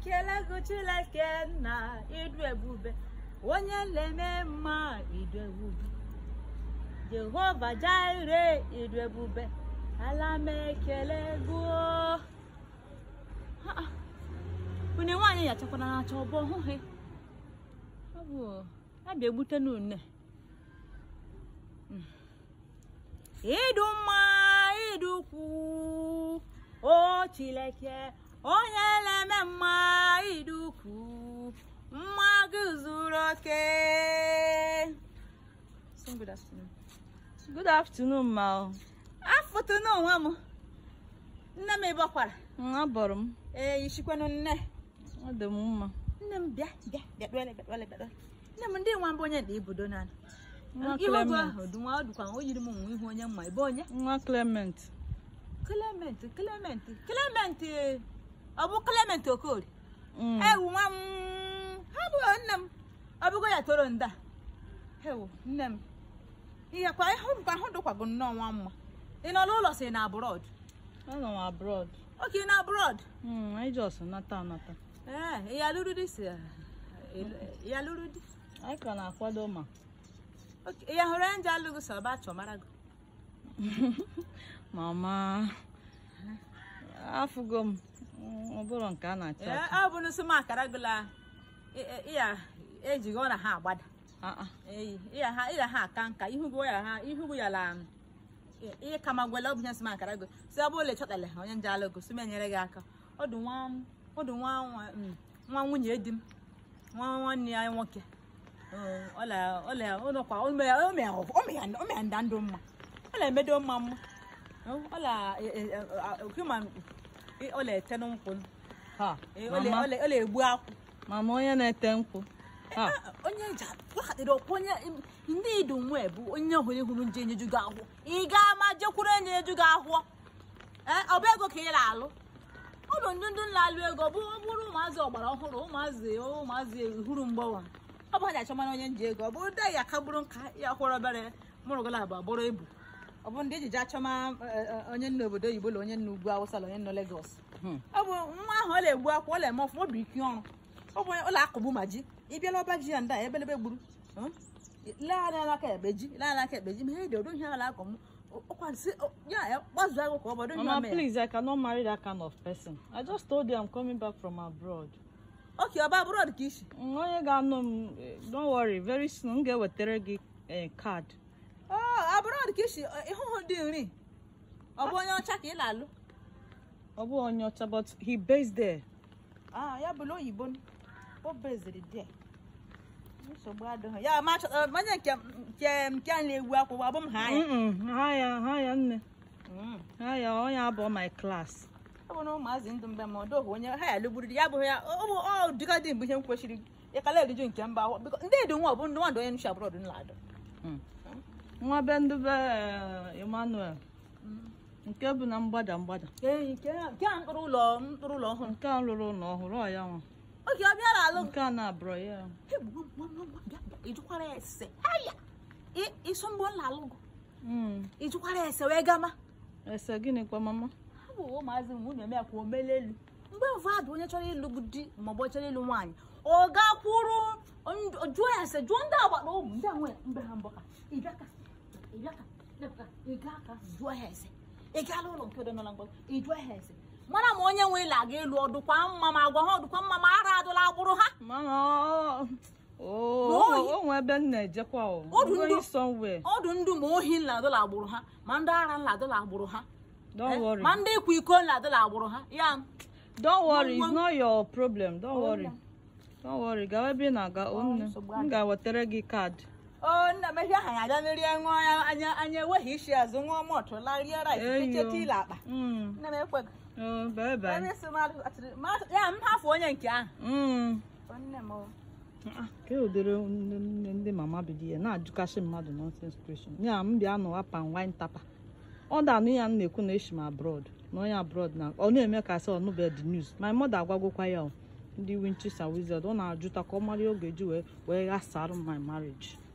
ekele gị Chineke na ịdụ ebube onye na-eme mma ịdụ ebube Jehova Jire ịdụ ebube ala m ekele gị o. Ha, ha. une nwaanyị yachakwana na-acha ọbọ hụghị ọ bụ ya bịa egbute n'une ịdụ mma ịdụ ukwu o Chineke onye na-eme mma ịdị ukwu mma gị zuru oke So, good afternoon. Good afternoon, ma. afụtụ n'onwe m nne m ịbọkwara Abọrọ m. ee ishikwanụ nne Ọ dị m mma. nne m bịa bịa bịa kpere kpere kpere nne m ndị nwa mbụ onye dị ibudo na Nwa ihe ọgụ Clement. ahụ dị nwa ọ dịkwa o yiri m nwa ihu onye mma ebe onye Nwa Clement. Clement Clement Clement ee, ọ bụ Clement Okori Mm. ewu nwa m ha bụ nne m ọ bụgo ya toro nda ewu nne m ihe kwa ịhụ m ka ahụ dịkwago nnọọ nwa mma ị nọ n'ụlọ si na abroad Anọ m abroad. oke na abroad Mm, anyị just nata anata. ee ya lụrụ di si ya lụrụ di Anyị ka na-akwado ma. Oke, ya hụrụ ya nje alụghị sọ ba chọ mara gị Mama. Afụgo m. Mm, Ọ bụrụ nke a na-achọ ee achọ. ọ bụ n'ụsị m akara gịla ya ejighị ọ na ha agbada Ah, ah. eyi ịya ha ịya ha aka nka ihugo ya ha ihugo ya la ihe kama gwele ọbụnya sị m akara go si ọ bụ ole chọtale onye nje alụgo si m enyere gị aka ọ dị nwa ọ dị nwa nwa mm, nwa nwunye di m nwa nwanne ya nwoke Ee, ọla ọla ụlọkwa ome ya ome ya ome ya ome ya nda ndụ mma ọla emedo mma mma Ee, ọla okuma ọla ete n'ụkwụ Ha. Ee, ọla Mama. ọla ọla egbu akwụ Mama onye na-ete nkwụ. Ha. onye ji wakadịrị ọkwa onye ndị idu nwe bụ onye hụrụ ihuru nje enyeju gị ahụ ị gaa ma jekwuru enye eju gị ahụ ee ọ bụ ego ka ị na-alụ ụlọ ndị ndị na-alụ ego bụ ọ bụrụ ụmụazị ọgbara ọhụrụ ụmụazị ụmụazị huru mgbawa ọ bụ ha ji achọmara onye nji ego ọ bụ ndị ya kagburu nka ya kwụrụ obere mụrụgola abụ agbụrụ ebu ọ bụ ndị ejiji achọma eh, eh, onye nna obodo oyibo na onye nna ugwu awụsa na onye nna Lagos Hmm. ọ bụ nwa ahụ ọ na-egbu akwa ọ na-eme ọfụma ọ bụ ike ọrụ ọ bụ ụlọ akụgbu ma ji ị bịala ọba ji ya ndị a ebelebe gburu Hmm? lee anya n'aka ekpe ji lee anya n'aka ekpe ji ma ihe dị odo ihe ala akọ m ọkwasị ya ya gbazuo agụ ka ọ bọdo ihe Mama, ome ya please, I cannot marry that kind of person. I just told you I'm coming back from abroad. oke ọba abroad ka isi Mm, Onye ga-anụ m, eh, don't worry, very soon m ga-ewetara gị eh, card. ọ abroad ka isi ịhụhụ dị nri ọ bụ onye ọcha ka ị na-alụ Ọ bụ onye ọcha, but he based there. Ah, ya bụrụ oyibo o beziri dị nsogbu adịghị ya ma chọta onye nke nke nke a na-egbu akwụkwọ abụ m ha anya Mm-mm, ha ya ha ya nne Mm. ha ya onye abụọ my class ọ bụ na ụmụazị ndụ mgbe ma ọdọghị onye ha ya lụgburu di ya abụghị ya ọ bụ ọ dịka dị mgbe ihe m kwesịrị ịkala eriju nke mba ahụ biko ndị edu nwa ọ bụ ndị nwadụ onye nchi abụrọdụ nladụ Mm. nwa be ndị be eh, Emmanuel nke bụ na mgbada mgbada ee nke a nke a mkpụrụ ụlọ mkpụrụ ụlọ ọhụrụ nke a lụrụ ụlọ ọhụrụ ọ ya nwa oge ọ bịara alụ nke a na-abụrọ ya ijukwara ese haya ịsọ mgbe ọ na-alụ Mm. ijukwara ese wee gama ese gịnịkwa mama ha bụ ụmụazị m nwunye m ya kwa omele elu mgbe mvadụ onye chọrọ ịlụ di maọbụ ọ chọrọ ịlụ nwaanyị ọ gakwuru ndụ- jụọ ya ese jụọ ndị agbata ụmụ ndị anwe mgbe ha mbọ ka ịbịaka ịbịaka ịbịaka ịga aka jụọ ya ese ị gaala ụlọ nke ọdịnala mgbe ị jụọ ya ese mara ma onye nwe ịla aga ịlụ ọdụkwa mma ma agwa ha ọdụkwa mma ma ara adụla agbụrụ ha mama ọ- o Oyi. o nwe ebe m na-ejekwa o Ọdụ I'm going ndụ- somewhere ọdụ ndụ ma ohi nla adụla agbụrụ ha ma ndị ara nla adụla agbụrụ ha don't Eh, worry ma ndị ịkwa iko nla adụla agbụrụ ha ya don't worry it's Nwa- not your problem don't Oh, worry yeah. don't worry gawa ebe ị na-aga o nne nsogbu m adị. ga-ewetara gị kaadị o nna m ihe aha ya abịa merie ṅụọ ya anya anya enweghị isi azụ ṅụọ mọtụ larie rice Eyo. techeta ile akpa Mm. nne m ekweghị Oh, bye bye. ebe si mmadụ atịrị mmadụ ya m hafụ onye nke ahụ Mm. O nne m o. Ah, ka ụdịrị nne nne ndị mama bido ya na-ajụkasị mmadụ nonsense question ya m bịa nụwa pan wine tapa ọ da-anụ ya m na-ekwu na eshi m abroad na onye abroad na ọ na-eme ka sị ọnụbe the news my mother agwagokwa ya o ndị winchester wizard ọ na-ajụta ka ọ mara oge ji wee wee ghasarụ my marriage